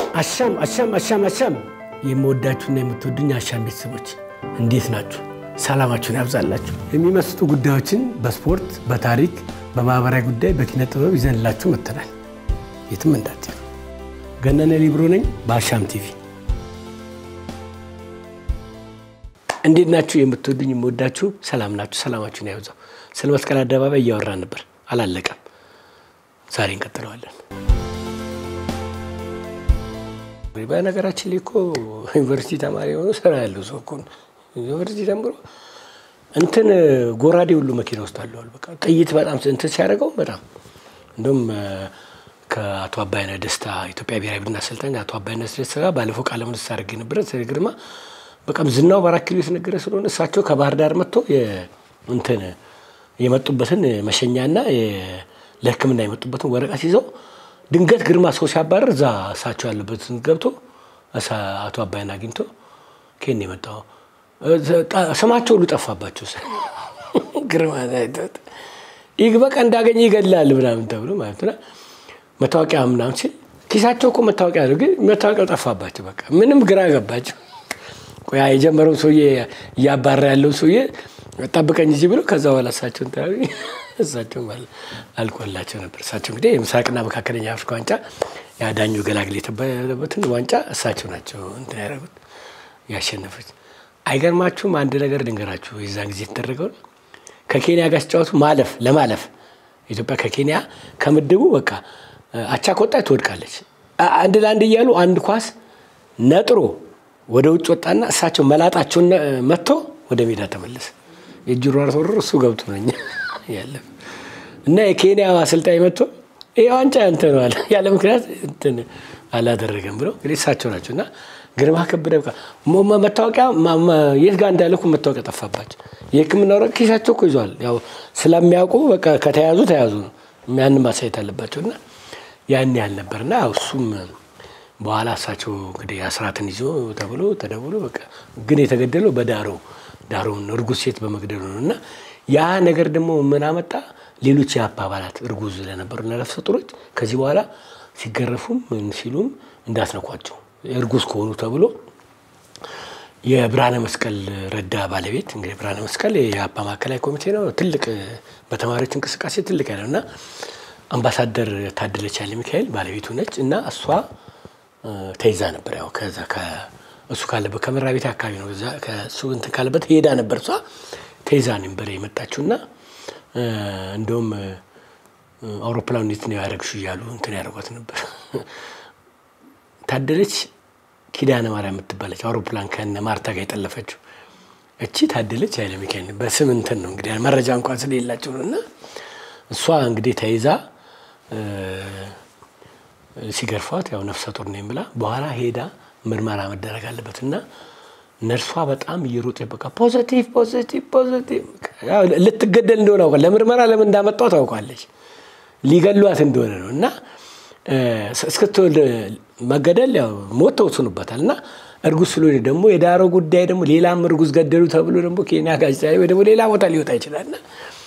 አሻም አሻም አሻም አሻም የምወዳችሁና የምትወዱኝ አሻም ቤተሰቦች እንዴት ናችሁ? ሰላማችሁን ያብዛላችሁ። የሚመስጡ ጉዳዮችን በስፖርት፣ በታሪክ፣ በማህበራዊ ጉዳይ፣ በኪነ ጥበብ ይዘንላችሁ መጥተናል። የትም እንዳትሄዱ። ገነነ ሊብሮ ነኝ በአሻም ቲቪ። እንዴት ናችሁ? የምትወዱኝ የምወዳችሁ ሰላም ናችሁ? ሰላማችሁን ያብዛው። ስለ መስቀል አደባባይ እያወራን ነበር፣ አላለቀም። ዛሬ እንቀጥለዋለን። በነገራችን ላይ እኮ ዩኒቨርሲቲ ተማሪ የሆኑ ስራ ያለው ሰው እኮ ነው። ዩኒቨርሲቲ ተምሮ እንትን ጎራዴ ሁሉ መኪና ውስጥ አለዋል። በቃ ጥይት በጣም እንትን ሲያደርገው በጣም እንደውም ከአቶ አባይነህ ደስታ ኢትዮጵያ ብሔራዊ ቡድን አሰልጣኝ አቶ አባይነህ ደስታ ጋር ባለፈው ቃለ ምልልስ አድርጌ ነበረ። ግርማ በቃም ዝናው በአራት ኪሎ የተነገረ ስለሆነ እሳቸው ከባህር ዳር መጥቶ እንትን የመጡበትን መሸኛና ለሕክምና የመጡበትን ወረቀት ይዘው ድንገት ግርማ ሰው ሲያባረር እዛ እሳቸው ያለበትን ገብቶ አቶ አባይን አግኝቶ ኬን የመጣው ስማቸው ሁሉ ጠፋባቸው። ግርማ ይህ በቃ እንዳገኘ ይገላል ምናምን ተብሎ ማለት ነው። መታወቂያ ምናምን ሲል ኪሳቸው እኮ መታወቂያ ነው፣ ግን መታወቂያው ጠፋባቸው። በቃ ምንም ግራ ገባቸው። ቆያ የጀመረው ሰውዬ እያባራ ያለው ሰውዬ ጠብቀኝ እዚህ ብሎ ከዛ በኋላ እሳቸውን ታ እሳቸው አልቆላቸው ነበር። እሳቸው እንግዲህ የምስራቅና መካከለኛ አፍሪካ ዋንጫ የአዳኙ ገላግል የተባለበትን ዋንጫ እሳቸው ናቸው እንትን ያደረጉት ያሸነፉት። አይገርማችሁም? አንድ ነገር ልንገራችሁ። የዛን ጊዜ የተደረገው ከኬንያ ጋር ሲጫወቱ ማለፍ ለማለፍ ኢትዮጵያ ከኬንያ ከምድቡ በቃ አቻ ከወጣች ትወድቃለች። አንድ ለአንድ እያሉ አንድ ኳስ ነጥሮ ወደ ውጭ ወጣና እሳቸው መላጣቸውን መጥቶ ወደ ሜዳ ተመለሰ። የእጅ ሯር ተወርሮ እሱ ገብቶ ነኝ ያለፍ እና የኬንያ አሰልጣኝ መጥቶ ይህ ዋንጫ ያንተ ነው አለ። ያለ ምክንያት እንትን አላደረገም ብለው እንግዲህ እሳቸው ናቸው እና ግርማ ከበደ በቃ መታወቂያ የት ጋር እንዳለ እኮ መታወቂያ ጠፋባቸው። የሕክምና ወረቀት ኪሳቸው እኮ ይዟል። ያው ስለሚያውቁ በቃ ከተያዙ ተያዙ ነው ያንን ማሳየት አለባቸው እና ያን ያህል ነበር እና እሱም በኋላ እሳቸው እንግዲህ አስራትን ይዞ ተብሎ ተደብሎ በቃ ግን የተገደለው በዳሮ ዳሮውን እርጉዝ ሴት በመግደሉ ነው እና ያ ነገር ደግሞ ምን አመጣ? ሌሎች የአፓ አባላት እርጉዝ ለነበሩ ነፍሰ ጡሮች ከዚህ በኋላ ሲገረፉም ምን ሲሉም እንዳትነኳቸው እርጉዝ ከሆኑ ተብሎ የብርሃነ መስቀል ረዳ ባለቤት እንግዲህ ብርሃነ መስቀል የአፓ ማዕከላዊ ኮሚቴ ነው። ትልቅ በተማሪዎች እንቅስቃሴ ትልቅ ያለው እና አምባሳደር ታደለች ኃይለ ሚካኤል ባለቤቱ ነች እና እሷ ተይዛ ነበር። ያው ከዛ እሱ ካለበት ከመራ ቤት አካባቢ ነው። ከእሱ እንትን ካለበት ሄዳ ነበር። እሷ ተይዛ ነበር የመጣችው እና እንደውም አውሮፕላኑ እንዴት ነው ያደረግሽው እያሉ እንትን ያደርጓት ነበር። ታደለች ኪዳነ ማርያም የምትባለች አውሮፕላን ከነ ማርታ ጋር የጠለፈችው እቺ ታደለች ኃይለ ሚካኤል በስም እንትን ነው እንግዲህ መረጃ እንኳን ስለሌላቸው ነው እና እሷ እንግዲህ ተይዛ ሲገርፏት ያው ነፍሰ ጡር ነኝ ብላ በኋላ ሄዳ ምርመራ መደረግ አለበት እና ነርሷ በጣም እየሮጠ በቃ ፖዘቲቭ ፖዘቲቭ ፖዘቲቭ ልትገደል እንደሆነ አውቃለች። ለምርመራ ለምን እንዳመጣው ታውቃለች። ሊገሏት እንደሆነ ነው እና እስክትወልድ መገደል ያው ሞት ተወስኖበታል እና እርጉዝ ስለሆነ ደግሞ የዳሮ ጉዳይ ደግሞ ሌላም እርጉዝ ገደሉ ተብሎ ደግሞ ኬንያ ጋዜጣ ወይ ደግሞ ሌላ ቦታ ሊወጣ ይችላል እና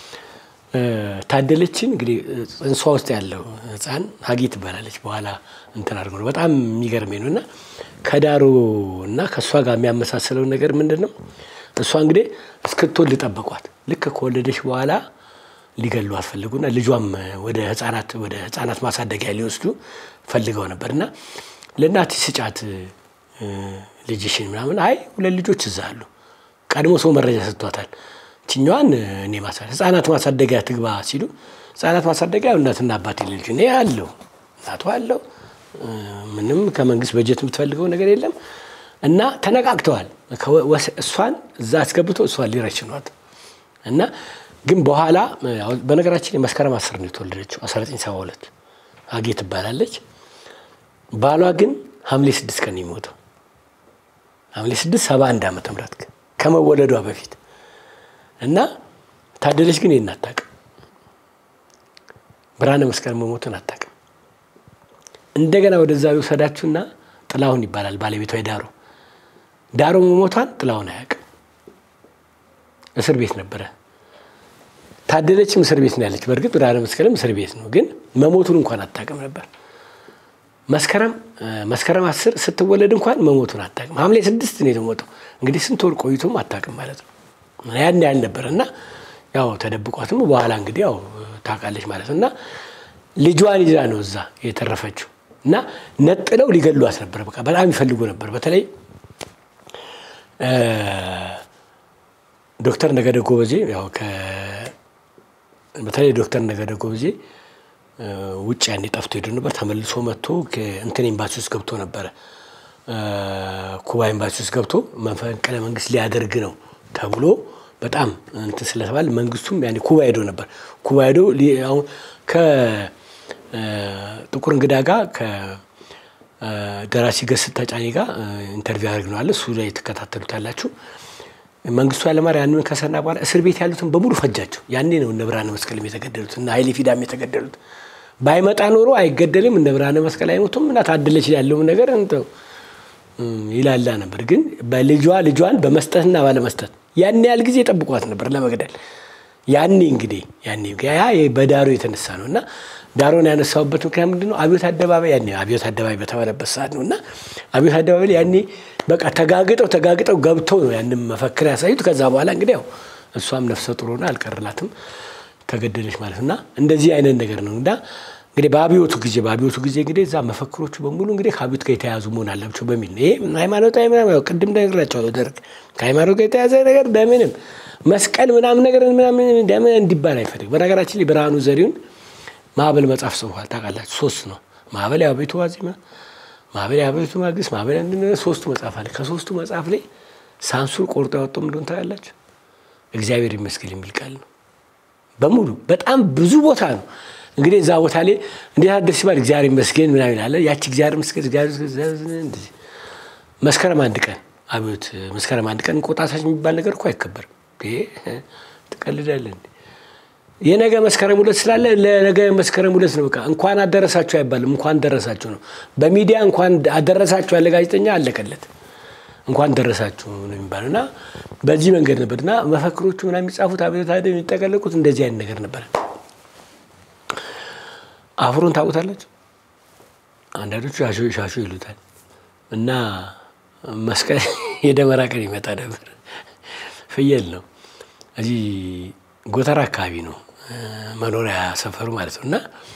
ታደለችን እንግዲህ ጽንሷ ውስጥ ያለው ሕፃን ሀጊ ትባላለች። በኋላ እንትን አድርጎ ነው በጣም የሚገርመኝ ነው እና ከዳሮ እና ከእሷ ጋር የሚያመሳስለው ነገር ምንድን ነው? እሷ እንግዲህ እስክትወልድ ጠበቋት። ልክ ከወለደች በኋላ ሊገሉ አስፈልጉና ልጇም ወደ ህጻናት ወደ ህጻናት ማሳደጊያ ሊወስዱ ፈልገው ነበር እና ለእናትሽ ስጫት ልጅሽን ምናምን፣ አይ ሁለት ልጆች እዛ አሉ። ቀድሞ ሰው መረጃ ሰጥቷታል። ችኛዋን እኔ ህጻናት ማሳደጊያ ትግባ ሲሉ ህጻናት ማሳደጊያ እናትና አባት ልጅ እኔ አለው እናቷ አለው ምንም ከመንግስት በጀት የምትፈልገው ነገር የለም እና ተነቃቅተዋል። እሷን እዛ አስገብቶ እሷን ሊረሽኗት እና ግን በኋላ በነገራችን የመስከረም አስር ነው የተወለደችው 1972 አጌ ትባላለች። ባሏ ግን ሐምሌ ስድስት ቀን የሚሞተው ሐምሌ ስድስት ሰባ አንድ ዓመተ ምህረት ከመወለዷ በፊት እና ታደለች ግን ይህን አታውቅም። ብርሃነ መስቀል መሞቱን አታውቅም። እንደገና ወደዛ የወሰዳችሁና ጥላሁን ይባላል ባለቤቷ የዳሮ ዳሮ መሞቷን ጥላሁን አያውቅም። እስር ቤት ነበረ። ታደለችም እስር ቤት ነው ያለች። በእርግጥ ብርሃነ መስቀልም እስር ቤት ነው፣ ግን መሞቱን እንኳን አታውቅም ነበር። መስከረም መስከረም አስር ስትወለድ እንኳን መሞቱን አታውቅም። ሐምሌ ስድስት ነው የተሞተው። እንግዲህ ስንት ወር ቆይቶም አታውቅም ማለት ነው። ያን ያህል ነበር እና ያው ተደብቋትም በኋላ እንግዲህ ያው ታውቃለች ማለት ነው እና ልጇን ይዛ ነው እዛ የተረፈችው እና ነጥለው ሊገሏት ነበር። በቃ በጣም ይፈልጉ ነበር። በተለይ ዶክተር ነገደ ጎበዜ ያው በተለይ ዶክተር ነገደ ጎበዜ ውጭ ያኔ ጠፍቶ ሄዶ ነበር። ተመልሶ መጥቶ እንትን ኤምባሲ ውስጥ ገብቶ ነበረ። ኩባ ኤምባሲ ውስጥ ገብቶ መፈንቅለ መንግስት ሊያደርግ ነው ተብሎ በጣም እንትን ስለተባለ መንግስቱም ያኔ ኩባ ሄዶ ነበር። ኩባ ሄዶ አሁን ከጥቁር እንግዳ ጋር ከደራሲ ገስት ተጫኔ ጋር ኢንተርቪው ያደርግ ነው አለ። እሱ ላይ ትከታተሉታላችሁ። መንግስቱ ኃይለማርያም ያንን ከሰና በኋላ እስር ቤት ያሉትን በሙሉ ፈጃቸው። ያኔ ነው እነ ብርሃነ መስቀልም የተገደሉት እና ኃይሌ ፊዳም የተገደሉት። ባይመጣ ኖሮ አይገደልም፣ እነ ብርሃነ መስቀል አይሞቱም እና ታደለች ያለውን ነገር እንተው ይላላ ነበር። ግን በልጇ ልጇን በመስጠትና ባለመስጠት ያን ያህል ጊዜ ጠብቋት ነበር ለመግደል። ያኔ እንግዲህ ያኔ ያ በዳሮ የተነሳ ነው እና ዳሮን ያነሳውበት ምክንያት ምንድን ነው? አብዮት አደባባይ ያኔ አብዮት አደባባይ በተባለበት ሰዓት ነው እና አብዮት አደባባይ ላይ ያኔ በቃ ተጋግጠው ተጋግጠው ገብተው ነው ያንን መፈክር ያሳዩት። ከዛ በኋላ እንግዲህ ያው እሷም ነፍሰ ጡር ሆና አልቀርላትም ተገደለች ማለት እና እንደዚህ አይነት ነገር ነው እና እንግዲህ በአብዮቱ ጊዜ በአብዮቱ ጊዜ እንግዲህ እዛ መፈክሮቹ በሙሉ እንግዲህ ከአብዮት ጋር የተያዙ መሆን አለባቸው በሚል ነው። ይሄ ሃይማኖታዊ ምናምን ያው ቅድም ነግራቸዋለሁ። ደርግ ከሃይማኖት ጋር የተያዘ ነገር በምንም መስቀል ምናምን ነገር ምናምን ደምን እንዲባል አይፈልግ። በነገራችን ላይ ብርሃኑ ዘሪሁን ማዕበል መጽሐፍ ጽፏል። ታውቃላችሁ? ሶስት ነው ማዕበል የአቤቱ ዋዜማ፣ ማዕበል የአቤቱ ማግስት፣ ማዕበል ሶስቱ መጽሐፍ አለ። ከሶስቱ መጽሐፍ ላይ ሳንሱር ቆርጦ ያወጣው እንደሆነ ታውቃላችሁ? እግዚአብሔር ይመስገን የሚል ቃል ነው በሙሉ በጣም ብዙ ቦታ ነው እንግዲህ እዛ ቦታ ላይ እንዴት አደርስ ሲባል እግዚአብሔር ይመስገን ምናምን አለ። ያቺ እግዚአብሔር ይመስገን እግዚአብሔር መስከረም አንድ ቀን አብዮት መስከረም አንድ ቀን እንቁጣጣሽ የሚባል ነገር እኮ አይከበርም። ትቀልዳለህ። የነገ መስከረም ሁለት ስላለ ለነገ መስከረም ሁለት ነው። በቃ እንኳን አደረሳችሁ አይባልም፣ እንኳን ደረሳችሁ ነው። በሚዲያ እንኳን አደረሳችሁ ያለ ጋዜጠኛ አለቀለት። እንኳን ደረሳችሁ ነው የሚባለው እና በዚህ መንገድ ነበር እና መፈክሮቹ ምናምን የሚጻፉት አብዮት የሚጠቀለቁት እንደዚህ አይነት ነገር ነበር። አፍሮን ታውቁታላችሁ? አንዳንዶቹ ሻሾ ሻሾ ይሉታል። እና መስቀል የደመራ ቀን ይመጣ ነበር። ፍየል ነው እዚህ ጎተራ አካባቢ ነው መኖሪያ ሰፈሩ ማለት ነው። እና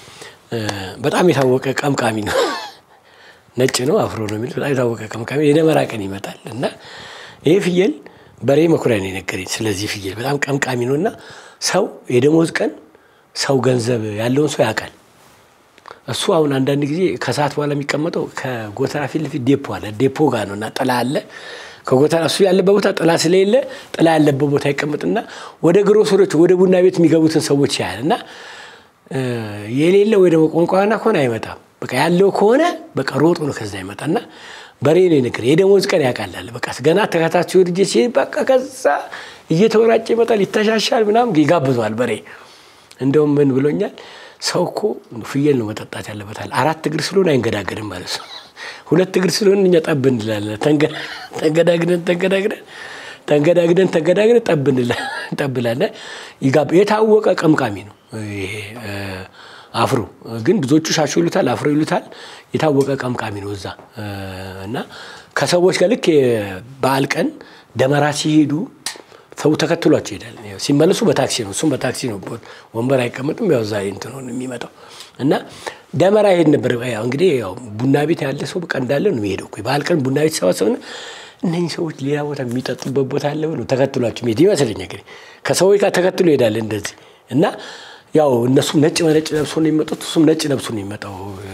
በጣም የታወቀ ቀምቃሚ ነው። ነጭ ነው፣ አፍሮ ነው የሚሉት። በጣም የታወቀ ቀምቃሚ የደመራ ቀን ይመጣል እና ይህ ፍየል በሬ መኩሪያ ነው የነገረኝ። ስለዚህ ፍየል በጣም ቀምቃሚ ነው እና ሰው የደሞዝ ቀን ሰው ገንዘብ ያለውን ሰው ያውቃል። እሱ አሁን አንዳንድ ጊዜ ከሰዓት በኋላ የሚቀመጠው ከጎተራ ፊት ለፊት ዴፖ አለ። ዴፖ ጋር ነው እና ጥላ አለ። ከጎተራ እሱ ያለበት ቦታ ጥላ ስለሌለ ጥላ ያለበት ቦታ ይቀመጥና ወደ ግሮሰሮች ወደ ቡና ቤት የሚገቡትን ሰዎች ያያል እና የሌለ ወይ ደግሞ ቆንቋና ከሆነ አይመጣም። በቃ ያለው ከሆነ በቃ ሮጦ ነው ከዛ ይመጣና በሬ ነው ነገር የደሞዝ ቀን ያውቃላል። በቃ ገና ተከታች ወድጄ ሲሄድ በቃ ከዛ እየተወራጨ ይመጣል፣ ይተሻሻል፣ ምናምን ይጋብዘዋል በሬ እንደውም ምን ብሎኛል ሰው እኮ ፍየል ነው መጠጣት ያለበታል። አራት እግር ስለሆነ አይንገዳገድም ማለት ነው። ሁለት እግር ስለሆነ እኛ ጠብ እንላለን። ተንገዳግደን ተንገዳግደን ተንገዳግደን ተንገዳግደን ጠብ እንላለን። የታወቀ ቀምቃሚ ነው ይሄ አፍሮ። ግን ብዙዎቹ ሻሾ ይሉታል፣ አፍሮ ይሉታል። የታወቀ ቀምቃሚ ነው እዛ እና ከሰዎች ጋር ልክ በዓል ቀን ደመራ ሲሄዱ ሰው ተከትሏቸው ይሄዳል። ሲመለሱ በታክሲ ነው፣ እሱም በታክሲ ነው። ወንበር አይቀመጥም። ያው እዛ እንትን ሆነ የሚመጣው እና ደመራ ይሄድ ነበር። ያው እንግዲህ ያው ቡና ቤት ያለ ሰው በቃ እንዳለ ነው የሚሄደው። በዓል ቀን ቡና ቤት ሰባሰብና እነኝህ ሰዎች ሌላ ቦታ የሚጠጡበት ቦታ አለ ብሎ ተከትሏቸው ሄድ ይመስለኛል። እንግዲህ ከሰዎች ጋር ተከትሎ ይሄዳል እንደዚህ እና ያው እነሱም ነጭ በነጭ ለብሶ ነው የሚመጡት፣ እሱም ነጭ ለብሶ ነው የሚመጣው።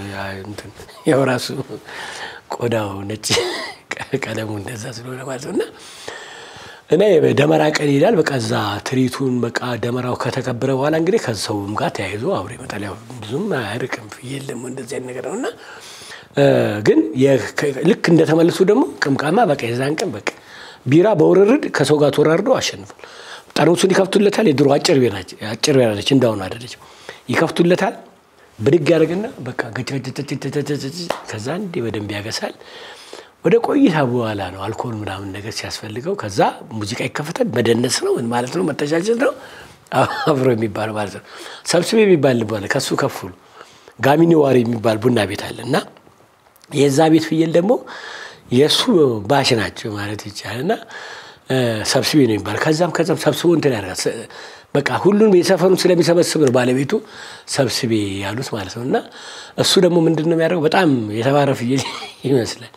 ያው ራሱ ቆዳው ነጭ ቀለሙ እንደዛ ስለሆነ ማለት ነው እና እና ደመራ ቀን ይሄዳል። በቃ እዛ ትርኢቱን በቃ ደመራው ከተከበረ በኋላ እንግዲህ ከሰውም ጋር ተያይዞ አብሮ ይመጣል። ያው ብዙም አያርቅም ፍየል ደግሞ እንደዚህ አይነት ነገር ነው እና ግን ልክ እንደተመለሱ ደግሞ ቅምቃማ በቃ የዛን ቀን በቃ ቢራ በውርርድ ከሰው ጋር ተወራርደው አሸንፏል። ጠርሙሱን ይከፍቱለታል። የድሮ አጭር ቤራ አጭር ቤራ ነች፣ እንዳሁኑ አይደለች። ይከፍቱለታል። ብድግ ያደርግና በቃ ከዛ እንዴ በደንብ ያገሳል። ወደ ቆይታ በኋላ ነው አልኮል ምናምን ነገር ሲያስፈልገው፣ ከዛ ሙዚቃ ይከፈታል። መደነስ ነው ምን ማለት ነው? መተቻቸት ነው አብሮ የሚባለው ማለት ነው። ሰብስቤ የሚባል ልባለ ከሱ ከፍሉ ጋሚኒ ዋሪ የሚባል ቡና ቤት አለ እና የዛ ቤት ፍየል ደግሞ የእሱ ባሽ ናቸው ማለት ይቻላል። እና ሰብስቤ ነው የሚባል ከዛም ከዛም ሰብስቦ እንትን ያደርጋል። በቃ ሁሉንም የሰፈሩን ስለሚሰበስብ ነው ባለቤቱ ሰብስቤ ያሉት ማለት ነው። እና እሱ ደግሞ ምንድን ነው የሚያደርገው በጣም የተባረ ፍየል ይመስላል።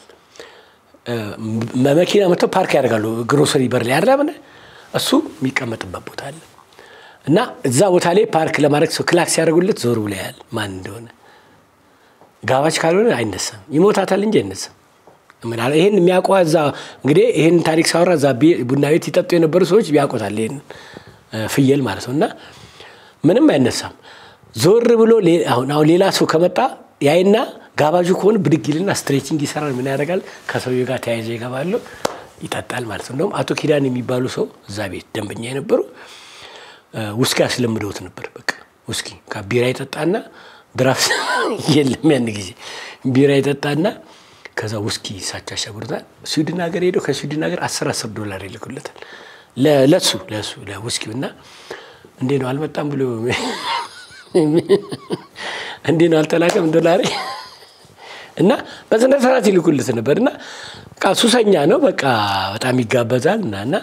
መኪና መጥተው ፓርክ ያደርጋሉ ግሮሰሪ በር ላይ ያለ እሱ የሚቀመጥበት ቦታ አለ እና እዛ ቦታ ላይ ፓርክ ለማድረግ ሰው ክላክስ ሲያደርጉለት ዞር ብሎ ያያል ማን እንደሆነ። ጋባች ካልሆነ አይነሳም፣ ይሞታታል እንጂ አይነሳም። ይህን የሚያውቀው እዛ እንግዲህ ይህን ታሪክ ሳወራ እዛ ቡና ቤት ይጠጡ የነበሩ ሰዎች ያውቁታል፣ ይህን ፍየል ማለት ነው። እና ምንም አይነሳም። ዞር ብሎ አሁን አሁን ሌላ ሰው ከመጣ ያይና ጋባዡ ከሆነ ብድግ ይልና ስትሬቺንግ ይሰራል። ምን ያደርጋል? ከሰውዬው ጋር ተያይዘው ይገባሉ፣ ይጠጣል ማለት ነው። እንደውም አቶ ኪዳን የሚባሉ ሰው እዛ ቤት ደንበኛ የነበሩ ውስኪ አስለምደውት ነበር። በቃ ውስኪ ቢራ ይጠጣና ድራፍት የለም ያን ጊዜ ቢራ ይጠጣና ከዛ ውስኪ እሳቸው ያሸጉሩታል። ስዊድን ሀገር ሄደው ከስዊድን ሀገር አስር አስር ዶላር ይልኩለታል ለሱ ለሱ ለውስኪው እና እንዴ ነው አልመጣም ብሎ እንዴ ነው አልተላከም ዶላሬ እና በስነ ስርዓት ይልኩለት ነበር። እና በቃ ሱሰኛ ነው። በቃ በጣም ይጋበዛል እና እና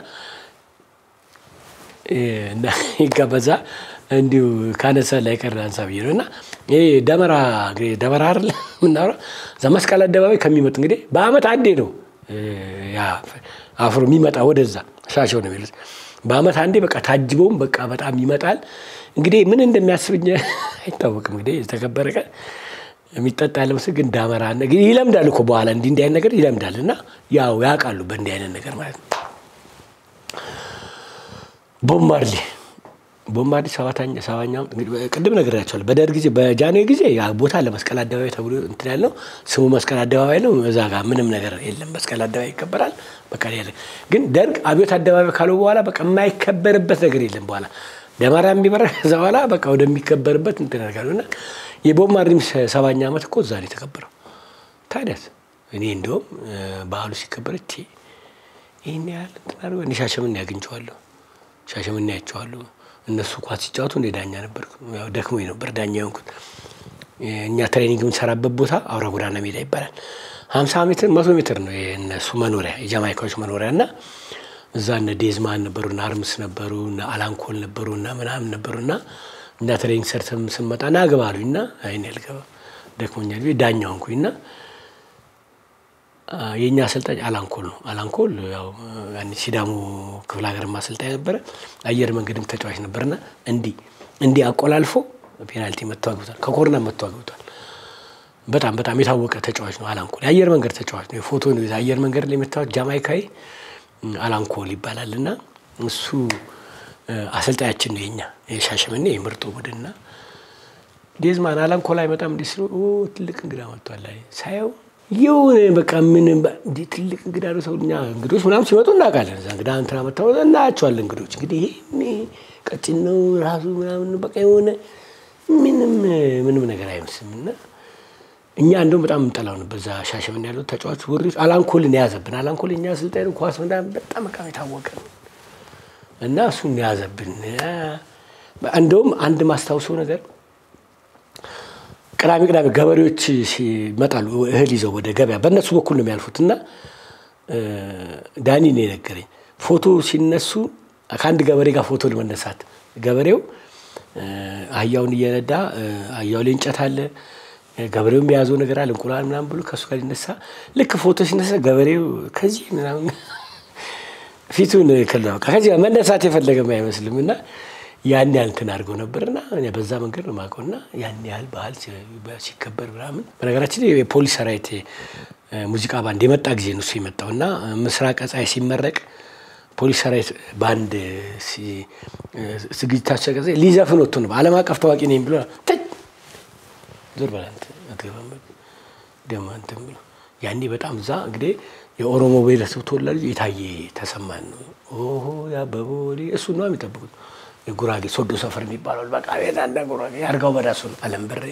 ይጋበዛል እንዲሁ ካነሳ ላይ ቀር አንሳ ብዬ ነው። እና ይሄ ደመራ እንግዲህ ደመራ አይደለ የምናወራው እዛ መስቀል አደባባይ ከሚመጡ እንግዲህ በአመት አንዴ ነው ያ አፍሮ የሚመጣ ወደዛ ሻሸው ነው የሚሉት። በአመት አንዴ በቃ ታጅበውም በቃ በጣም ይመጣል። እንግዲህ ምን እንደሚያስብኝ አይታወቅም። እንግዲህ የተከበረ ቀን የሚጠጣ ያለ ምስል ግን ዳመራ ይለምዳል እኮ በኋላ እንዲህ እንዲህ አይነት ነገር ይለምዳል። እና ያው ያውቃሉ በእንዲህ አይነት ነገር ማለት ነው። ቦምባርሌ ቦምባርሌ ሰባተኛ ሰባኛው ቅድም ነግሬያቸዋለሁ። በደርግ ጊዜ በጃንሆይ ጊዜ ያ ቦታ ለመስቀል አደባባይ ተብሎ እንትን ያለው ስሙ መስቀል አደባባይ ነው። እዛ ጋር ምንም ነገር የለም። መስቀል አደባባይ ይከበራል። በቃ ያለ ግን ደርግ አብዮት አደባባይ ካለው በኋላ በቃ የማይከበርበት ነገር የለም። በኋላ ደመራ የሚበራ ከዛ በኋላ በቃ ወደሚከበርበት እንትን ያደርጋሉ እና የቦምባርሌ ሰባኛ ዓመት እኮ እዛ ነው የተከበረው። ታዲያስ እኔ እንደውም በዓሉ ሲከበር እቴ ይህን ያህል እንትን አድርጎ እኔ ሻሸመኔ አግኝቼዋለሁ። ሻሸመኔ ያቸዋለሁ። እነሱ ኳስ ሲጫወቱ እንደ ዳኛ ነበርኩ። ያው ደክሞኝ ነበር ዳኛ የሆንኩት። እኛ ትሬኒንግ የምንሰራበት ቦታ አውራ ጎዳና ሜዳ ይባላል። ሀምሳ ሜትር መቶ ሜትር ነው የእነሱ መኖሪያ የጃማይካዎች መኖሪያ እና እዛ እነ ዴዝማን ነበሩ እና አርምስ ነበሩ እና አላንኮል ነበሩ እና ምናምን ነበሩ እና እና ትሬኒንግ ሰርተን ስንመጣ ና ግባ አሉኝ እና አይን ያልገባ ደክሞኛል ብዬ ዳኛ ሆንኩኝ እና የእኛ አሰልጣኝ አላንኮል ነው። አላንኮል ያው ሲዳሞ ክፍለ ሀገር አሰልጣኝ ነበረ። አየር መንገድም ተጫዋች ነበርና እንዲህ እንዲህ አቆላልፎ ፔናልቲ መጥቶ አግብቷል። ከኮርና መጥቶ አግብቷል። በጣም በጣም የታወቀ ተጫዋች ነው አላንኮል። የአየር መንገድ ተጫዋች ነው። ፎቶ ነው አየር መንገድ ላይ የምታወቅ ጃማይካዊ አላንኮል ይባላል እና እሱ አሰልጣኛችን ነው የኛ የሻሸመኔ የምርጡ ቡድንና ዴዝማን አላንኮል አይመጣም እንዲህ ስለ ትልቅ እንግዳ መጥቷል ሳየው የሆነ በቃ ምን እንዲህ ትልቅ እንግዳ ነው። ሰው እኛ እንግዶች ምናምን ሲመጡ እናውቃለን። እዛ እንግዳ እንትና መታወ እናያቸዋለን። እንግዶች እንግዲህ ይሄ ቀጭን ነው ራሱ ምናምን በቃ የሆነ ምንም ምንም ነገር አይመስልም። እና እኛ እንደውም በጣም እንጠላው ነበር። እዛ ሻሸመኔ ያሉት ተጫዋች ወሪዎች አላንኮልን የያዘብን አላንኮል እኛ ስልጣኝ ኳስ ምናምን በጣም በቃ የታወቀ ነው እና እሱን የያዘብን እንደውም አንድ ማስታውሰው ነገር ቅዳሜ ቅዳሜ ገበሬዎች ይመጣሉ እህል ይዘው ወደ ገበያ በእነሱ በኩል ነው የሚያልፉት። እና ዳኒ ነው የነገረኝ ፎቶ ሲነሱ ከአንድ ገበሬ ጋር ፎቶ ለመነሳት ገበሬው አህያውን እየነዳ አህያው ላይ እንጨት አለ፣ ገበሬውም የያዘው ነገር አለ እንቁላል ምናምን ብሎ ከእሱ ጋር ሊነሳ ልክ ፎቶ ሲነሳ ገበሬው ከዚህ ምናምን ፊቱን ክል ከዚህ መነሳት የፈለገም አይመስልም እና ያን ያህል እንትን አድርገው ነበርና በዛ መንገድ ነው የማውቀውና ያን ያህል ባህል ሲከበር ምናምን። በነገራችን የፖሊስ ሰራዊት ሙዚቃ ባንድ የመጣ ጊዜ ነው እሱ የመጣው እና ምስራቅ ፀሐይ ሲመረቅ ፖሊስ ሰራዊት ባንድ ዝግጅታቸው ጊዜ ሊዘፍን ወጥቶ ነው ዓለም አቀፍ ታዋቂ ነኝ ብሎ ዞር በላ አትገባም ደግሞ እንትን ብሎ ያኔ በጣም እዛ እንግዲህ የኦሮሞ ብሔረሰብ ተወላጅ የታየ ተሰማን ነው ኦሆ ያበቦሌ እሱ ነው የሚጠብቁት የጉራጌ ሶዶ ሰፈር የሚባለው በቃ ቤት አንዳ ጉራጌ ያርጋው በዳሱ ነው አለም ብሬ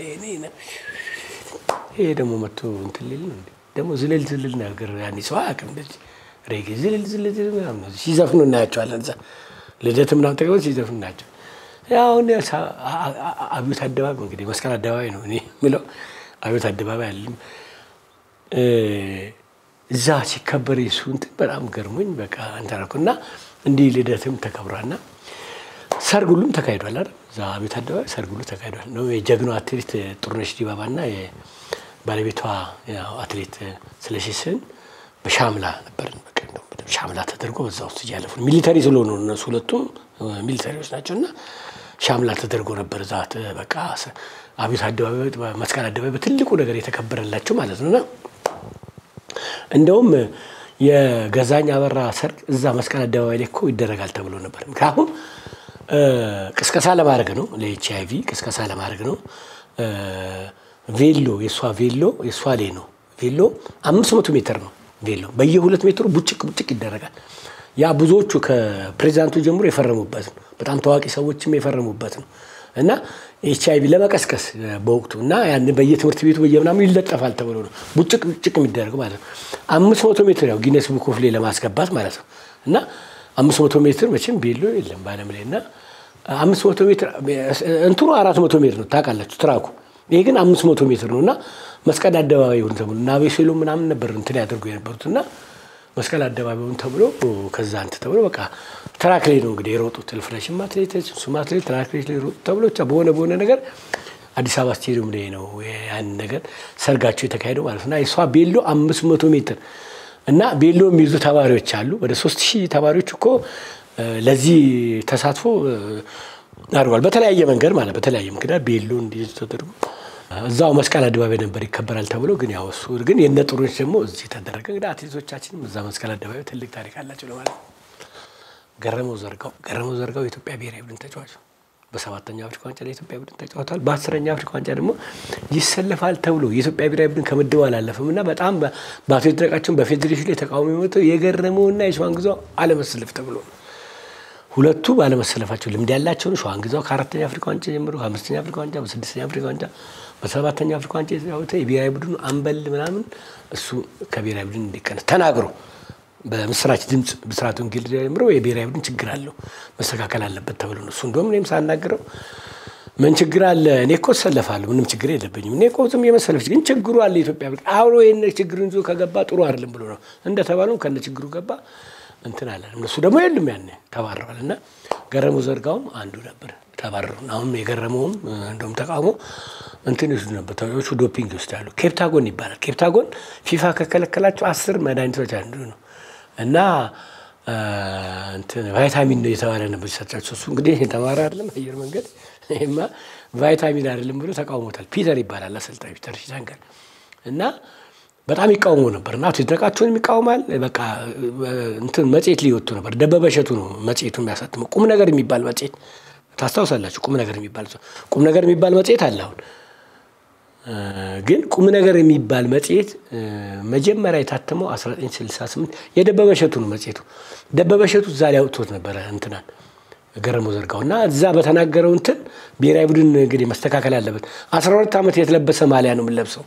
ይሄ ደግሞ መጥቶ እንትን ሊል ነው ደግሞ ዝልል ዝልል ነገር ያኔ ሰው አያውቅም። እንደዚህ ሬጌ ዝልል ዝልል ዝልል ምናምን ሲዘፍኑ እናያቸዋለን። እዛ ልደት ምናምን ተቀበል ሲዘፍኑ እናያቸው። አሁን አብዮት አደባባይ እንግዲህ መስቀል አደባባይ ነው እኔ የምለው አብዮት አደባባይ አለም እዛ ሲከበር የሱ እንትን በጣም ገርሞኝ በቃ እንትን አልኩ እና እንዲህ ልደትም ተከብሯልና ሰርግ ሁሉም ተካሂዷል አይደል? እዛ ቤት አደባባይ ሰርግ ሁሉ ተካሂዷል። ነው የጀግናው አትሌት ጥሩነሽ ዲባባና ባለቤቷ አትሌት ስለሺ ስህን በሻምላ ነበርን። በቃ ሻምላ ተደርጎ በዛ ውስጥ እያለፉ ሚሊተሪ ስለሆኑ እነሱ ሁለቱም ሚሊተሪዎች ናቸው እና ሻምላ ተደርጎ ነበር እዛ በቃ አቤት አደባባይ መስቀል አደባባይ በትልቁ ነገር የተከበረላቸው ማለት ነውና እንደውም የገዛኝ አበራ ሰርግ እዛ መስቀል አደባባይ ላይ እኮ ይደረጋል ተብሎ ነበር። ምክንያቱም ቅስቀሳ ለማድረግ ነው፣ ለኤች አይ ቪ ቅስቀሳ ለማድረግ ነው። ቬሎ የእሷ ቬሎ የእሷ ላይ ነው። ቬሎ አምስት መቶ ሜትር ነው ቬሎ በየሁለት ሜትሩ ቡጭቅ ቡጭቅ ይደረጋል። ያ ብዙዎቹ ከፕሬዚዳንቱ ጀምሮ የፈረሙበት ነው። በጣም ታዋቂ ሰዎችም የፈረሙበት ነው እና ኤች አይ ቪ ለመቀስቀስ በወቅቱ እና ያን በየትምህርት ቤቱ በየምናምኑ ይለጠፋል ተብሎ ነው ቡጭቅ ቡጭቅ የሚደረግ ማለት ነው። አምስት መቶ ሜትር ያው ጊነስ ቡክ ኦፍ ላይ ለማስገባት ማለት ነው እና አምስት መቶ ሜትር መቼም ቬሎ የለም በዓለም ላይ እና አምስት መቶ ሜትር እንትኑ አራት መቶ ሜትር ነው ታውቃላችሁ ትራኩ ይሄ ግን አምስት መቶ ሜትር ነው እና መስቀል አደባባይ ይሁን ተብሎ እና ቤሴሎ ምናምን ነበር እንትን ያደርጉ የነበሩት እና መስቀል አደባባይ ይሁን ተብሎ ከዛ እንትን ተብሎ በቃ ትራክ ላይ ነው እንግዲህ የሮጡት ልፍረሽም አትሌቶች እሱም አትሌት ትራክ ላይ ሮጡ ተብሎ ብቻ በሆነ በሆነ ነገር አዲስ አበባ ስቴዲየም ላይ ነው ያን ነገር ሰርጋቸው የተካሄደው ማለት ነው። የእሷ ቤሎ አምስት መቶ ሜትር እና ቤሎ የሚይዙ ተማሪዎች አሉ። ወደ ሶስት ሺህ ተማሪዎች እኮ ለዚህ ተሳትፎ አድርጓል። በተለያየ መንገድ ማለት በተለያየ ምክንያት ቤሎ እንዲይዙ ተደርጎ እዛው መስቀል አደባባይ ነበር ይከበራል ተብሎ ግን ያው እሱ ግን የነ ጥሩነሽ ደግሞ እዚህ ተደረገ። እንግዲህ አትሌቶቻችንም እዛ መስቀል አደባባይ ትልቅ ታሪክ አላቸው ለማለት ነው። ገረመው ዘርጋው ገረመው ዘርጋው የኢትዮጵያ ብሔራዊ ቡድን ተጫዋች በሰባተኛው አፍሪካ ዋንጫ ለኢትዮጵያ ቡድን ተጫውቷል። በአስረኛው አፍሪካ ዋንጫ ደግሞ ይሰለፋል ተብሎ የኢትዮጵያ ብሔራዊ ቡድን ከምድቡ አላለፈም እና በጣም በአቶ ይድነቃቸውን በፌዴሬሽን ላይ ተቃውሞ የመጣው የገረመውና የሸዋንግዛው አለመሰለፍ ተብሎ ነው። ሁለቱ ባለመሰለፋቸው ልምድ ያላቸው ነው። ሸዋንግዛው ከአራተኛ አፍሪካ ዋንጫ ጀምሮ ከአምስተኛ አፍሪካ ዋንጫ፣ በስድስተኛ አፍሪካ ዋንጫ፣ በሰባተኛ አፍሪካ ዋንጫ የተጫወተ የብሔራዊ ቡድኑ አምበል ምናምን እሱ ከብሔራዊ ቡድን እንዲቀነስ ተናግሮ በምስራች ድምፅ ብስራት ወንጌል ጀምሮ የብሔራዊ ቡድን ችግር አለው መስተካከል አለበት ተብሎ ነው። እሱ እንደውም እኔም ሳናግረው ምን ችግር አለ? እኔ እኮ እሰለፋለሁ፣ ምንም ችግር የለብኝም። እኔ እኮ ዝም የመሰለፍ ግን ችግሩ አለ። ኢትዮጵያ አብሮ ይህን ችግርን ይዞ ከገባ ጥሩ አይደለም ብሎ ነው እንደተባለው ከነ ችግሩ ገባ እንትን አለ። እነሱ ደግሞ የሉም ያኔ ተባረዋል። እና ገረመው ዘርጋውም አንዱ ነበር ተባረሩ። አሁን የገረመውም እንደውም ተቃውሞ እንትን ይወስዱ ነበር ተዎች ዶፒንግ ይወስዳሉ። ኬፕታጎን ይባላል። ኬፕታጎን ፊፋ ከከለከላቸው አስር መድኃኒቶች አንዱ ነው እና እንትን ቫይታሚን ነው የተባለ ነበር ሲሰጣቸው። እሱ እንግዲህ የተማረ አይደለም አየር መንገድ ይሄማ ቫይታሚን አይደለም ብሎ ተቃውሞታል። ፒተር ይባላል አሰልጣኝ ፒተር ሲታንገር እና በጣም ይቃውሞ ነበር እና አቶ ይድነቃቸውን ይቃውማል። በቃ እንትን መጽሔት ሊወጡ ነበር። ደበበ እሸቱ ነው መጽሔቱ የሚያሳትመው ቁም ነገር የሚባል መጽሔት ታስታውሳላችሁ? ቁም ነገር የሚባል ቁም ነገር የሚባል መጽሔት አለ አሁን ግን ቁም ነገር የሚባል መጽሔት መጀመሪያ የታተመው 1968 የደበበ እሸቱ ነው መጽሔቱ። ደበበ እሸቱ እዛ ላይ አውጥቶት ነበረ እንትናን ገረመው ዘርጋው እና እዛ በተናገረው እንትን ብሔራዊ ቡድን እንግዲህ መስተካከል አለበት። 12 ዓመት የተለበሰ ማሊያ ነው የምንለብሰው።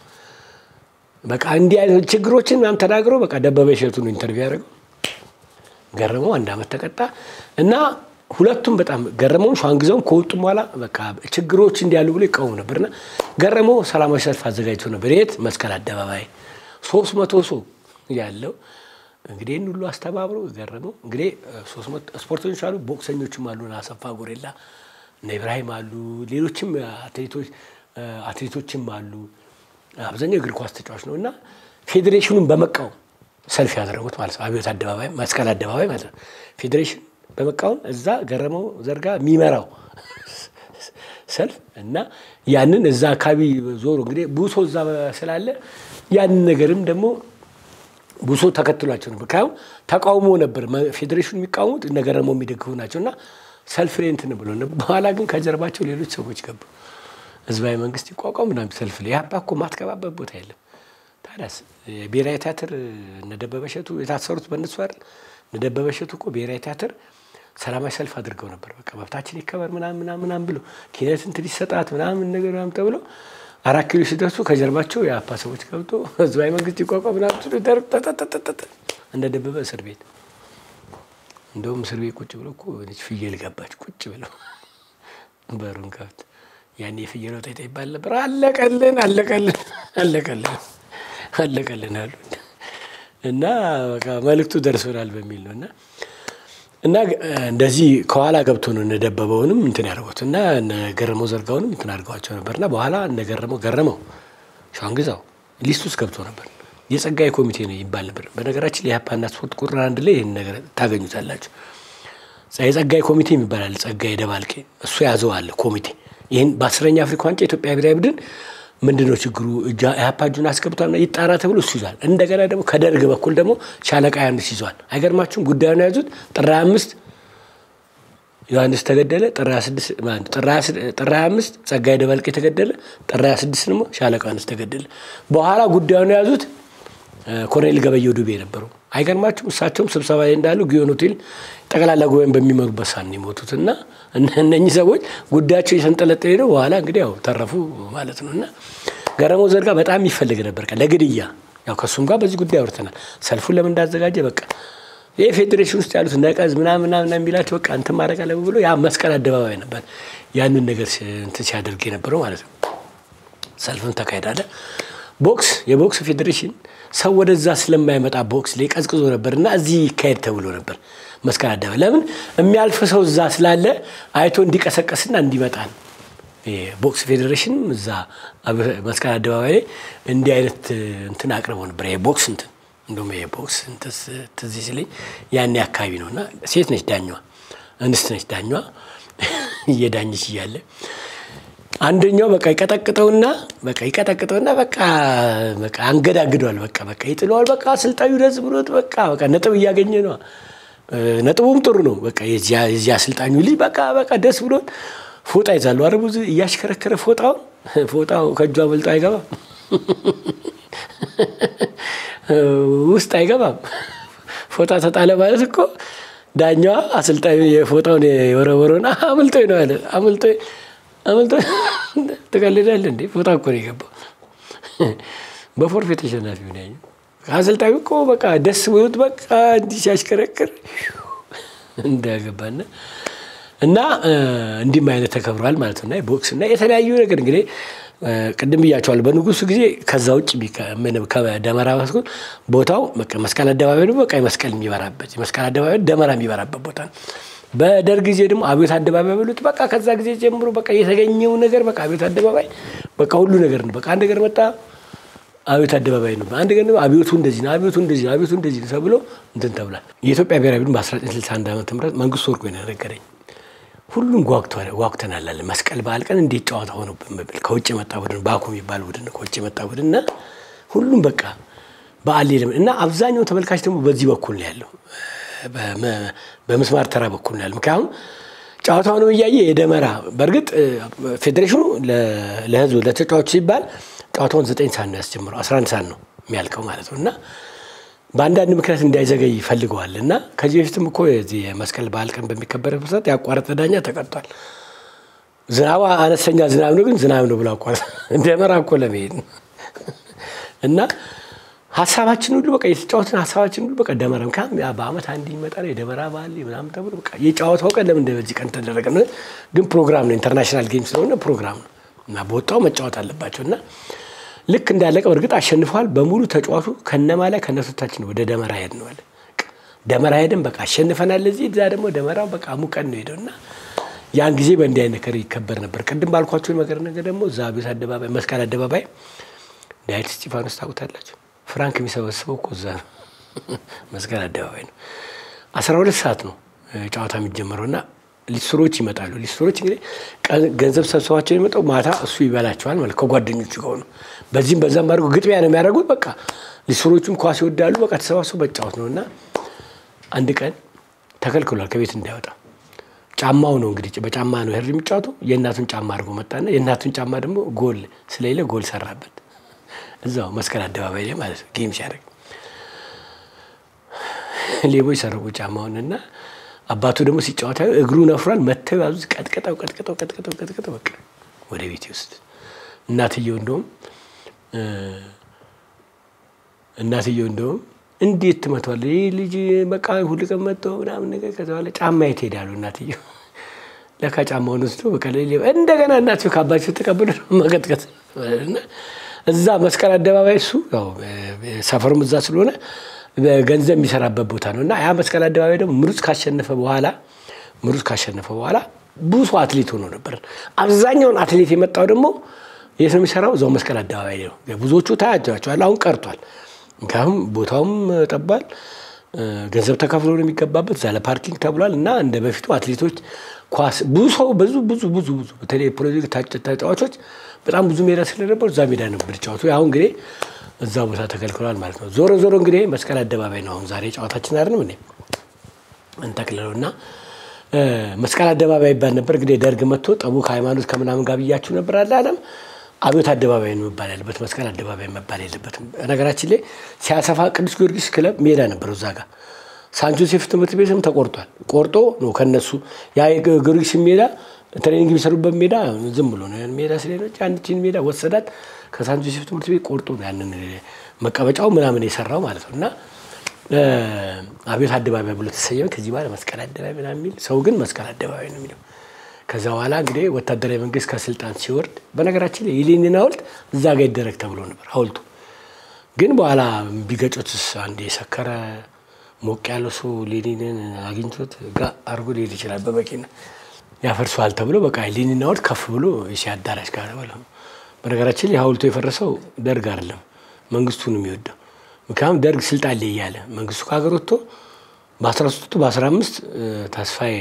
በቃ እንዲህ አይነት ችግሮችን ምናምን ተናግሮ በቃ ደበበ እሸቱ ነው ኢንተርቪው ያደረገው። ገረመው አንድ ዓመት ተቀጣ እና ሁለቱም በጣም ገረመውን ሸዋንግዛውን ከወጡም በኋላ በቃ ችግሮች እንዲያሉ ብሎ ይቃወሙ ነበርና ገረመው ሰላማዊ ሰልፍ አዘጋጅቶ ነበር። የት መስቀል አደባባይ ሶስት መቶ ሰው ያለው እንግዲህ ይህን ሁሉ አስተባብሮ ገረመው እንግዲህ ስፖርተኞች አሉ፣ ቦክሰኞችም አሉ፣ አሰፋ ጎሬላ እነ ኢብራሂም አሉ፣ ሌሎችም አትሌቶች አትሌቶችም አሉ። አብዛኛው እግር ኳስ ተጫዋች ነው እና ፌዴሬሽኑን በመቃወም ሰልፍ ያደረጉት ማለት ነው። አብዮት አደባባይ መስቀል አደባባይ ማለት ነው ፌዴሬሽን በመቃወም እዛ ገረመው ዘርጋ የሚመራው ሰልፍ እና ያንን እዛ አካባቢ ዞሮ እንግዲህ ቡሶ እዛ ስላለ ያንን ነገርም ደግሞ ቡሶ ተከትሏቸው ነበር። ካሁን ተቃውሞ ነበር ፌዴሬሽኑ የሚቃወሙት እነ ገረመው የሚደግፉ ናቸው እና ሰልፍ ላይ እንትን ብሎ በኋላ ግን ከጀርባቸው ሌሎች ሰዎች ገቡ። ህዝባዊ መንግስት ይቋቋም ምናምን ሰልፍ ላይ ያባ እኮ ማትገባበት ቦታ የለም። ታዲያስ ብሔራዊ ቲያትር እነ ደበበ እሸቱ የታሰሩት በእነሱ አይደል? እነ ደበበ እሸቱ እኮ ብሔራዊ ቲያትር ሰላማዊ ሰልፍ አድርገው ነበር። በቃ መብታችን ይከበር ምናምን ምናምን ምናምን ብሎ ኪነት እንትን ይሰጣት ምናምን ነገር ምናምን ተብሎ አራት ኪሎ ሲደርሱ ከጀርባቸው የአፓ ሰዎች ገብቶ ህዝባዊ መንግስት ይቋቋም ምናምን ሲሉ ጠጠጠጠጠ እንደ ደበበ እስር ቤት እንደውም እስር ቤት ቁጭ ብሎ እኮ ልጅ ፍየል ገባች ቁጭ ብለው በሩን ከብት ያኔ የፍየል ወጠይታ ይባል ነበር። አለቀልን አለቀልን አለቀልን አለቀልን አሉ እና በቃ መልእክቱ ደርሶናል በሚል ነው እና እና እንደዚህ ከኋላ ገብቶ ነው እነደበበውንም እንትን ያደርጉት እና ገረመው ዘርጋውንም እንትን አድርገዋቸው ነበር እና በኋላ እነገረመው ገረመው ሸዋንግዛው ሊስት ውስጥ ገብቶ ነበር። የጸጋዬ ኮሚቴ ነው ይባል ነበር። በነገራችን የኢህአፓና ስፖርት ቁጥር አንድ ላይ ይህን ነገር ታገኙታላችሁ። የጸጋዬ ኮሚቴ የሚባላል ጸጋዬ ደባልቄ እሱ ያዘው አለ ኮሚቴ ይህን በአስረኛ አፍሪካ ዋንጫ የኢትዮጵያ ብሔራዊ ቡድን ምንድን ነው ችግሩ? ኢህአፓ እጁን አስገብቷል ይጣራ ተብሎ እሱ ይዟል። እንደገና ደግሞ ከደርግ በኩል ደግሞ ሻለቃ ዮሐንስ ይዟል። አይገርማችሁም? ጉዳዩን የያዙት ጥር አምስት ዮሐንስ ተገደለ፣ ጥር ሀያ አምስት ጸጋዬ ደባልቄ ተገደለ፣ ጥር ሀያ ስድስት ደግሞ ሻለቃ ዮሐንስ ተገደለ። በኋላ ጉዳዩን የያዙት ኮሎኔል ገበየሁ ዱቤ ነበሩ። አይገርማችሁም? እሳቸውም ስብሰባ ላይ እንዳሉ ጊዮን ሆቴል ጠቅላላ ጉባኤን በሚመሩበት ሰዓት ነው የሞቱት እና እነኚህ ሰዎች ጉዳያቸው እየተንጠለጠለ ነው። በኋላ እንግዲህ ያው ተረፉ ማለት ነው እና ገረመው ዘርጋ በጣም ይፈልግ ነበር ለግድያ። ያው ከእሱም ጋር በዚህ ጉዳይ አውርተናል። ሰልፉን ለምን እንዳዘጋጀ በቃ ይህ ፌዴሬሽን ውስጥ ያሉት ነቀዝ ምናምን ምናምን የሚላቸው በቃ እንትን ማድረግ አለ ብሎ ያ መስቀል አደባባይ ነበር ያንን ነገር እንትን ሲያደርግ የነበረው ማለት ነው። ሰልፍም ተካሄዳለ። ቦክስ የቦክስ ፌዴሬሽን ሰው ወደዛ ስለማይመጣ ቦክስ ላይ ቀዝቅዞ ነበር እና እዚህ ይካሄድ ተብሎ ነበር መስቀል አደባባይ። ለምን የሚያልፍ ሰው እዛ ስላለ አይቶ እንዲቀሰቀስና እንዲመጣ ነው። ቦክስ ፌዴሬሽን እዛ መስቀል አደባባይ ላይ እንዲህ አይነት እንትን አቅርበው ነበር። ይሄ ቦክስ እንትን እንደውም ይሄ ቦክስ ትዝ ሲለኝ ያኔ አካባቢ ነው እና ሴት ነች ዳኛዋ፣ እንስት ነች ዳኛዋ እየዳኘች እያለ አንደኛው በቃ ይቀጠቅጠውና በቃ ይቀጠቅጠውና በቃ በቃ አንገዳግዷል። በቃ በቃ ይጥለዋል። በቃ አሰልጣኙ ደስ ብሎት በቃ በቃ ነጥብ እያገኘ ነው። ነጥቡም ጥሩ ነው። በቃ የዚህ አሰልጣኙ ልጅ በቃ በቃ ደስ ብሎት ፎጣ ይዛሉ። አረ ብዙ እያሽከረከረ ፎጣውን ፎጣው ከእጇ በልጦ አይገባም፣ ውስጥ አይገባም። ፎጣ ተጣለ ማለት እኮ ዳኛዋ አሰልጣኙ የፎጣውን የወረወረውን አምልጦ ነው ያለ አምልጦ አመልጦ ትቀልዳለህ እንዴ? ፎጣ እኮ ነው የገባው። በፎርፌ ተሸናፊ ሆነ ያኘው አሰልጣኙ እኮ በቃ ደስ ብሎት በቃ እንዲህ ሲያሽከረክር እንዳያገባና እና እንዲህም አይነት ተከብሯል ማለት ነው። ቦክስ እና የተለያዩ ነገር እንግዲህ ቅድም ብያቸዋል። በንጉሱ ጊዜ ከዛ ውጭ ከደመራ በኩል ቦታው መስቀል አደባባይ ነው። በቃ መስቀል የሚበራበት የመስቀል አደባባይ ደመራ የሚበራበት ቦታ ነው። በደርግ ጊዜ ደግሞ አብዮት አደባባይ በሉት። በቃ ከዛ ጊዜ ጀምሮ በቃ የተገኘው ነገር በቃ አብዮት አደባባይ በቃ ሁሉ ነገር ነው። በቃ አንድ ነገር መጣ አብዮት አደባባይ ነው። አንድ ነገር አብዮቱ እንደዚህ ነው፣ አብዮቱ እንደዚህ ነው፣ አብዮቱ እንደዚህ ነው ተብሎ እንትን ተብሏል። የኢትዮጵያ ብሔራዊ ቡድን በ1961 ዓ ም መንግስቱ ወርቁ ነው የነገረኝ። ሁሉም ጓጉተናል አለ። መስቀል በዓል ቀን እንዴት ጨዋታ ሆኖብን በብል ከውጭ የመጣ ቡድን ባኩ የሚባል ቡድን ከውጭ የመጣ ቡድን እና ሁሉም በቃ በዓል እና አብዛኛው ተመልካች ደግሞ በዚህ በኩል ነው ያለው በምስማር ተራ በኩል ነው ያለው። ምክንያቱም ጨዋታውንም እያየ የደመራ በእርግጥ ፌዴሬሽኑ ለህዝቡ ለተጫዋቹ ሲባል ጨዋታውን ዘጠኝ ሰዓት ነው ያስጀምረው፣ አስራ አንድ ሰዓት ነው የሚያልቀው ማለት ነው እና በአንዳንድ ምክንያት እንዳይዘገይ ይፈልገዋል እና ከዚህ በፊትም እኮ የዚህ የመስቀል በዓል ቀን በሚከበርበት ሰዓት ያቋረጠ ዳኛ ተቀጥቷል። ዝናቡ አነስተኛ ዝናብ ነው፣ ግን ዝናብ ነው ብሎ አቋረጠ። ደመራ እኮ ለመሄድ ነው እና ሀሳባችን ሁሉ በቃ የተጫወትን ሀሳባችን ሁሉ በቃ ደመራ ምክንያቱም በአመት አንድ ይመጣ ነው የደመራ በዓል ምናምን ተብሎ በቃ የጨዋታው ቀን ለምን በዚህ ቀን ተደረገ? ግን ፕሮግራም ነው ኢንተርናሽናል ጌም ስለሆነ ፕሮግራም ነው እና በወጣው መጫወት አለባቸው እና ልክ እንዳለቀ በእርግጥ አሸንፈዋል በሙሉ ተጫዋቱ ከነማ ላይ ከነሶታችን ወደ ደመራ ሄድ ነው አለ። ደመራ ሄደን በቃ አሸንፈናል። እዚህ እዛ ደግሞ ደመራው በቃ ሙቀን ነው ሄደው እና ያን ጊዜ በእንዲህ አይነት ነገር ይከበር ነበር። ቅድም ባልኳቸው ነገር ነገር ደግሞ እዛ ቤት አደባባይ መስቀል አደባባይ ዳዊት እስጢፋኖስ ታውቁታላችሁ። ፍራንክ የሚሰበስበው እኮ እዛ ነው፣ መስቀል አደባባይ ነው። አስራ ሁለት ሰዓት ነው ጨዋታ የሚጀመረው እና ሊስትሮች ይመጣሉ። ሊስትሮች እንግዲህ ገንዘብ ሰብሰባቸው የሚመጣው ማታ እሱ ይበላቸዋል ማለት ከጓደኞቹ ከሆኑ በዚህም በዛም አድርገው ግጥሚያ ነው የሚያደርጉት። በቃ ሊስትሮቹም ኳስ ይወዳሉ። በቃ ተሰባስበው መጫወት ነው እና አንድ ቀን ተከልክሏል ከቤት እንዳይወጣ። ጫማው ነው እንግዲህ በጫማ ነው ህር የሚጫወቱ የእናቱን ጫማ አድርጎ መጣና የእናቱን ጫማ ደግሞ ጎል ስለሌለ ጎል ሰራበት እዛው መስቀል አደባባይ ላይ ማለት ነው ጌም ሲያደርግ ሌቦች ሰረቁ ጫማውንና አባቱ ደግሞ ሲጫወታ እግሩ ነፍሯል። መተው ያዙት፣ ቀጥቀጠው ቀጥቀጠው ቀጥቀጠው ቀጥቀጠው በቃ ወደ ቤት ይወስድ። እናትየው እንደውም እናትየው እንደውም እንዴት ትመቷል ይህ ልጅ በቃ ሁል ቀን መጥቶ ምናምን ነገር ከዛ በኋላ ጫማ የት ሄዳሉ? እናትየው ለካ ጫማውን ወስዶ በቃ እንደገና እናትየው ከአባቸው ተቀብሎ መቀጥቀጥ እና እዛ መስቀል አደባባይ እሱ ያው ሰፈሩም እዛ ስለሆነ ገንዘብ የሚሰራበት ቦታ ነው እና ያ መስቀል አደባባይ ደግሞ ምሩጽ ካሸነፈ በኋላ ምሩጽ ካሸነፈ በኋላ ብዙ አትሌት ሆኖ ነበር። አብዛኛውን አትሌት የመጣው ደግሞ የት ነው የሚሰራው? እዛው መስቀል አደባባይ ነው። ብዙዎቹ ታያቸዋል። አሁን ቀርቷል። ምክንያቱም ቦታውም ጠባል፣ ገንዘብ ተከፍሎ ነው የሚገባበት። እዛ ለፓርኪንግ ተብሏል እና እንደ በፊቱ አትሌቶች ኳስ ብዙ ሰው ብዙ ብዙ ብዙ ብዙ በተለይ ፕሮጀክት ተጫዋቾች በጣም ብዙ ሜዳ ስለነበሩ እዛ ሜዳ ነበር ጫወቱ። አሁን እንግዲህ እዛ ቦታ ተከልክሏል ማለት ነው። ዞሮ ዞሮ እንግዲህ መስቀል አደባባይ ነው አሁን ዛሬ ጨዋታችን አይደለም እንዴ እንጠቅልለው እና መስቀል አደባባይ ይባል ነበር። እንግዲህ ደርግ መጥቶ ጠቡ ከሃይማኖት ከምናምን ጋር ብያችሁ ነበር አለ አለም አብዮት አደባባይ ነው መባል ያለበት፣ መስቀል አደባባይ መባል የለበትም። ነገራችን ላይ ሲያሰፋ ቅዱስ ጊዮርጊስ ክለብ ሜዳ ነበረው እዛ ጋር ሳን ጆሴፍ ትምህርት ቤትም ተቆርጧል። ቆርጦ ነው ከነሱ ያ ጊዮርጊስ ሜዳ ትሬኒንግ የሚሰሩበት ሜዳ ዝም ብሎ ነው ሜዳ ስለሆነች አንድችን ሜዳ ወሰዳት። ከሳን ጆሴፍ ትምህርት ቤት ቆርጦ ነው ያንን መቀመጫው ምናምን የሰራው ማለት ነው እና አብዮት አደባባይ ብሎ ተሰየመ። ከዚህ በኋላ መስቀል አደባባይ ምናምን የሚል ሰው ግን መስቀል አደባባይ ነው የሚለው። ከዛ በኋላ እንግዲህ ወታደራዊ መንግስት ከስልጣን ሲወርድ በነገራችን ላይ የሌኒን ሐውልት እዛ ጋር ይደረግ ተብሎ ነበር ሐውልቱ ግን በኋላ ቢገጮትስ አንድ የሰከረ ሞቅ ያለው ሰው ሌኒንን አግኝቶት ጋ አድርጎ ሊሄድ ይችላል በመኪና ያፈርሰዋል ተብሎ በቃ ሌኒን ሐውልት ከፍ ብሎ የሺ አዳራሽ ጋር በለው። በነገራችን ላይ ሐውልቱ የፈረሰው ደርግ አይደለም መንግስቱ ነው የሚወደው። ምክንያቱም ደርግ ስልጣን ላይ እያለ መንግስቱ ከሀገር ወጥቶ በአስራ ሶስቱ በአስራ አምስት ተስፋዬ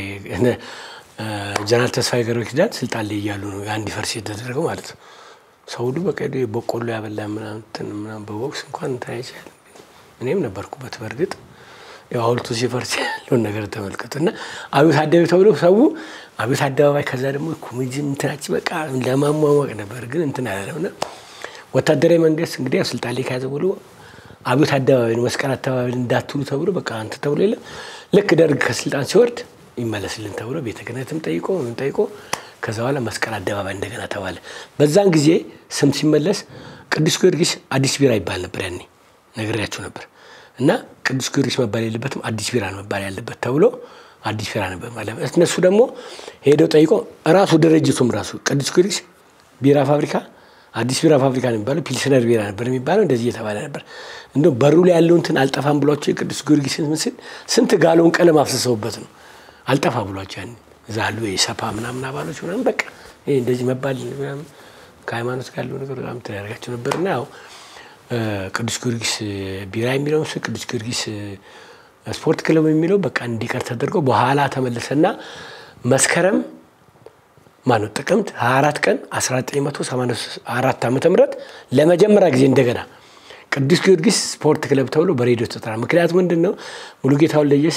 ጀነራል ተስፋዬ ገብረ ኪዳን ስልጣን ላይ እያሉ ነው ያ እንዲፈርስ የተደረገው ማለት ነው። ሰው ሁሉ በቃ በቆሎ ያበላ ምናምን በቦክስ እንኳን እንትን አይቻልም። እኔም ነበርኩበት በእርግጥ ሐውልቱ ሲፈርስ ያለውን ነገር ተመልከቱ እና አብዮት አደባባይ ተብሎ ሰው አብዮት አደባባይ ከዛ ደግሞ ኮሚኒዝም እንትናች በቃ ለማሟሟቅ ነበር ግን እንትን ያለው እና ወታደራዊ መንግስት እንግዲህ ያው ስልጣን ላይ ከያዘ ብሎ አብዮት አደባባይ ነው መስቀል አደባባይ እንዳትሉ ተብሎ በቃ አንተ ተብሎ የለም ልክ ደርግ ከስልጣን ሲወርድ ይመለስልን ተብሎ ቤተ ክህነትም ጠይቆ ምን ጠይቆ ከዛ በኋላ መስቀል አደባባይ እንደገና ተባለ። በዛን ጊዜ ስም ሲመለስ ቅዱስ ጊዮርጊስ አዲስ ቢራ ይባል ነበር። ያኔ ነግሬያችሁ ነበር እና ቅዱስ ጊዮርጊስ መባል የለበትም አዲስ ቢራ ነው መባል ያለበት ተብሎ አዲስ ቢራ ነበር ማለት እነሱ ደግሞ ሄደው ጠይቆ ራሱ ድርጅቱም ራሱ ቅዱስ ጊዮርጊስ ቢራ ፋብሪካ አዲስ ቢራ ፋብሪካ ነው የሚባለው፣ ፒልስነር ቢራ ነበር የሚባለው። እንደዚህ እየተባለ ነበር። እንደው በሩ ላይ ያለው እንትን አልጠፋም ብሏቸው የቅዱስ ጊዮርጊስን ምስል ስንት ጋሎን ቀለም አፍስሰውበት ነው አልጠፋ ብሏቸው ያን እዛ አሉ የሰፓ ምናምን አባሎች ምናምን በቃ ይሄ እንደዚህ መባል ምናምን ከሃይማኖት ጋር ያለው ነገር በጣም ተያደርጋቸው ነበር እና ያው ቅዱስ ጊዮርጊስ ቢራ የሚለው ምስል ቅዱስ ጊዮርጊስ ስፖርት ክለብ የሚለው በቃ እንዲቀር ተደርጎ በኋላ ተመለሰና መስከረም ማነው ጥቅምት 24 ቀን 1984 ዓመተ ምህረት ለመጀመሪያ ጊዜ እንደገና ቅዱስ ጊዮርጊስ ስፖርት ክለብ ተብሎ በሬዲዮ ተጠራ። ምክንያቱ ምንድን ነው? ሙሉጌታ ወልደየስ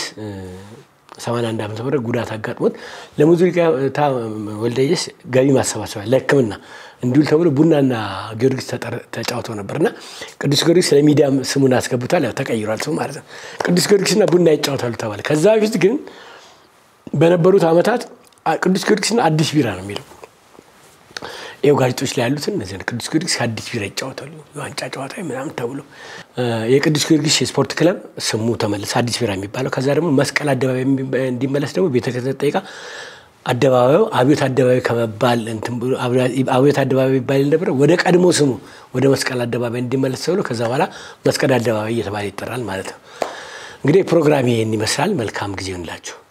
81 ዓመተ ምህረት ጉዳት አጋጥሞት ለሙሉጌታ ወልደየስ ገቢ ማሰባሰቢያ ለሕክምና እንዲውል ተብሎ ቡናና ጊዮርጊስ ተጫውተው ነበርና ቅዱስ ጊዮርጊስ ለሚዲያ ስሙን አስገብቷል። ያው ተቀይሯል ስሙ ማለት ነው። ቅዱስ ጊዮርጊስና ቡና ይጫወታሉ ተባለ። ከዛ በፊት ግን በነበሩት ዓመታት ቅዱስ ጊዮርጊስና አዲስ ቢራ ነው የሚለው። ይኸው ጋዜጦች ላይ ያሉትን እነዚህ ቅዱስ ጊዮርጊስ ከአዲስ ቢራ ይጫወታሉ የዋንጫ ጨዋታ ምናምን ተብሎ የቅዱስ ጊዮርጊስ የስፖርት ክለብ ስሙ ተመለሰ አዲስ ቢራ የሚባለው። ከዛ ደግሞ መስቀል አደባባይ እንዲመለስ ደግሞ ቤተ ክህነት ጠይቃ አደባባዩ አብዮት አደባባይ ከመባል አብዮት አደባባይ ይባል ነበረ ወደ ቀድሞ ስሙ ወደ መስቀል አደባባይ እንዲመለስ ተብሎ ከዛ በኋላ መስቀል አደባባይ እየተባለ ይጠራል ማለት ነው። እንግዲህ ፕሮግራም ይህን ይመስላል። መልካም ጊዜ ይሁንላችሁ።